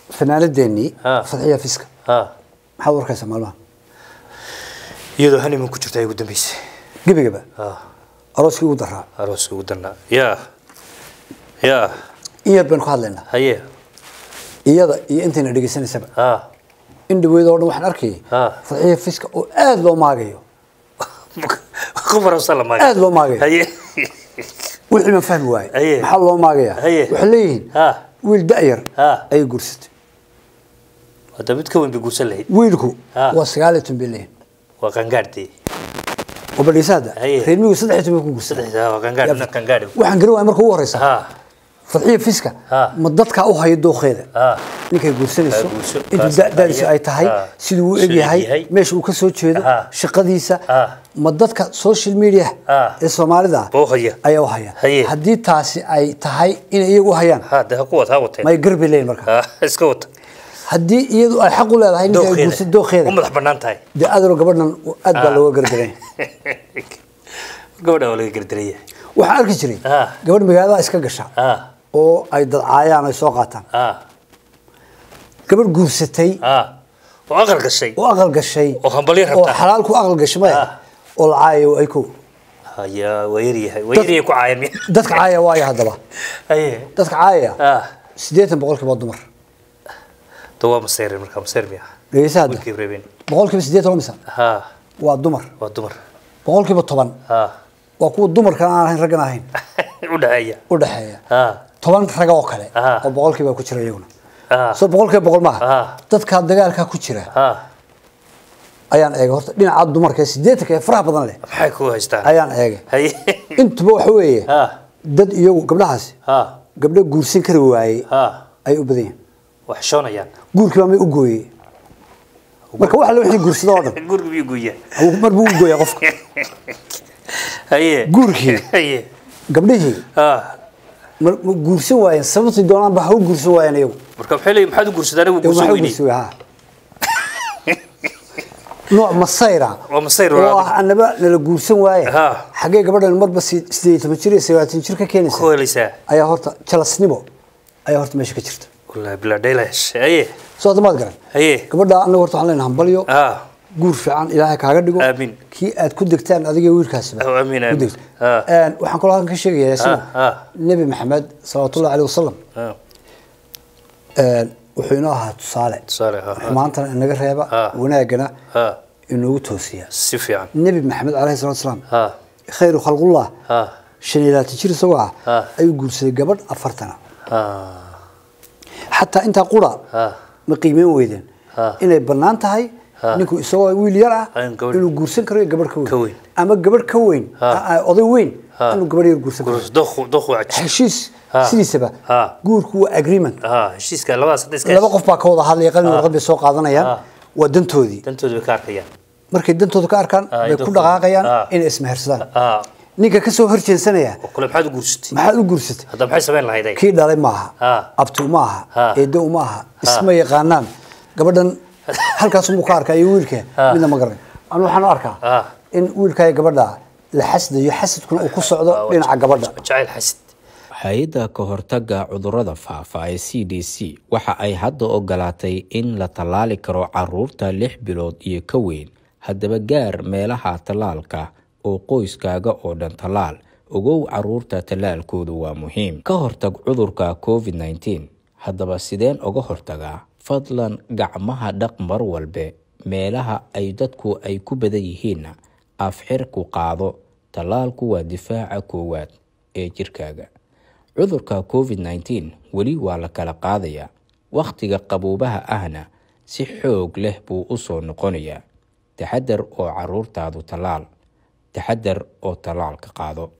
fanaanadeenii Ah. fadxiya fiska ha maxaad warkaysaa maalmaha iyadoo haniman ku jirta ay ugu dambeysay gebigaba ha arooskii ugu daraa arooska ugu darnaa yaa yaa iyad baynu ka hadlaynaa haye iyada iyo intayna dhegaysanaysaba ha in dhaweyd oo dhan waxaan arkayay Ah. fadxiya fiska oo aada loo maagayo ku farabsan la maag aada loo maagayo haye wixii ma fahmi waaye Haye. maxaa loo maagayaa Haye. waxay leeyihiin ha wiil da-yar Ah. ayay guursatay hadda mid ka weyn bay guursan lahayd wiilku Ah. waa sagaal iyo toban bay leeyihin waa qangaadhdee oo badhaysa hadda Haye. reer miyigu saddex iyo toban bay ku guursaday saddexda waa qangaadh ina qangaadh waxaan garan waaya marka ugu horeysa ha fadxiya fiska Ah. ma dadkaa u hayo dooqeeda ha ninkay guursanayso Ah, guurso. intuu Kaas da- da'diisu haya. ay tahay Ah. siduu u Siduu egyahay egyahay. meesha uu ka soo jeedo Ah. shaqadiisa Ah. ma dadka social media Ah. ee soomaalida Buu haya. ayaa u haya Haye. haddii taasi ay tahay inay iyagu u hayaan ha de ha ku wad ha wateen may garbi leeyihin marka ha iska wata haddii iyadu ay xaq u leedahay ninka ay guursa u dooqeeda madax bannaan tahay dee adaro gabadhan aad baa Ah. looga gardaran gabadha waa laga gardaraya waxaan arki jiray Ah. gabadh magaalada iska gasha ha oo ay dadcaayaan ay soo qaataan ha gabadh guursatay ha oo aqal gashay oo aqal gashay oo hambalyo oo rabta xalaal ku aqal gashay maya Ah. oo la caayayo ay ko haya waa yaryahay waa yaryahay ku caayan miya dadka caaya waaya haddaba haye dadka caayaya ha siddeetan boqolkiiba waa dumar to waa masayrin markaa masayr miya dhegeysa hadda wiilkii reebeen boqolkiiba siddeetan waa misa ha waa dumar waa dumar boqolkiiba toban ha waa kuwa dumarkan aan ahayn raggan ahayn u dhaxeeya u dhexeeya ha toban raga oo kale Ah. oo boqolkiiba ku jira iyaguna ha soo boqolkiiba boqol maaha Ah. dadka dagaalka ku jira ha ayaan eegay horta dhinaca dumarka ee siddeetanka ee faraha badan leh maxay ku haystaan ayaan eegay haye intuba waxa weeye ha dad iyagu gabdhahaasi ha gabdho guursan kari waayey ha ayay u badan yihiin wax shoonayaan guurkii baa may u gooyey marka waxa la wixii guursada oo dhan guriga biyo guya mar buu u gooyaa qofka haye Guurkii. haye gabdhihii ha ma ma guursan waayeen sababtii doonaan ba ha u guursan waayeen iyagu marka maxay leeyihin maxaad u guursadaan anigu Ee, guursan waxay u weyni guursan waayeen, ha nooc masayra Waa masayr, oo waa ah annaba nala guursan waaye Ha. xaggee gabadhan marba si- sideed iyo toban jir iyo sagaatan jir ka keenaysa ku helaysaa ayaa horta jalasnimo ayaa horta meesha ka jirta wallahi bilaa dhaylash haye soo hadamaad garan haye gabadha anaga horta waxaan leenahay hambalyo ha guur fiican ilaahay kaaga dhigo Aamin. kii aad ku degtaan adiga iyo wiilkaasiba Oh, amiin, ku amiin. degto. Ah. Een, waxaan kaloo halkan ka sheegayaa isna Ah, ah. nebi maxamed salawaatullahi caleyh wasalam ha een, wuxuu inoo ahaa tusaale tusaale ha ha xumaantana inaga reeba Ah. wanaagana ha inoogu toosiya si fiican nebi maxamed caleyhi salatu wasalaam ha khayru khalqullah ha shan iyo labaatan jir isagoo ah Ah. ayuu guursaday gabadh afartana ha xataa intaa qura ha ma qiimeyn weydeen Ah. inay bannaan tahay Ah. ninku isagoo wiil yar ah Ah, in gabadh- inuu guursan karo iyo gabadh ka Ka weyn weyn. ama gabadh ka weyn Ah. ah, ah, oday weyn Ah. inuu gabadh yar guursan karo gurus doqu doqu caji heshiis Ah. sidiisaba Ah. guurku waa agreement ha heshiiska labadaas hadda iska laba qof baa ka wada hadlaya qalin Ah. warqad bay soo qaadanayaan Ah. waa dantoodii dantooda bay ka arkayaan markay dantooda ka arkaan Ah, bay iyo ku dadkooda. dhaqaaqayaan Ah. inay ismehersadaan ha ninka ka soo horjeensanaya oo kule maxaad u guursatay maxaad u guursatay hadda maxay samayn lahayd ay kii dhalay maaha Ah. abti uma aha Ah. eedo uma aha isma yaqaanaan gabadhan halkaas umuu ka arkaa iyo wiilka Ah. midna ma garan anu waxaan u arkaa Ah. in wiilka iyo gabadha la xasdayo xasadkuna uu ku socdo dhinaca gabadha jacayl xasid hay-adda ka hortagga cudurrada faafa ee c d c waxa ay hadda ogolaatay in la tallaali karo caruurta lix bilood iyo ka weyn haddaba gaar meelaha tallaalka oo qoyskaaga oo dhan tallaal ogow caruurta tallaalkoodu waa muhiim ka hortag cudurka covid -19 haddaba sideen uga hortagaa fadlan gacmaha dhaq mar walbe meelaha ay dadku ay ku badan yihiinna afxirku qaado tallaalku waa difaaca koowaad ee jirkaaga cudurka covid -19 weli waa la kala qaadayaa wakhtiga qaboobaha ahna si xoog leh buu u soo noqonayaa taxadar oo caruurtaadu tallaal taxadar oo tallaalka qaado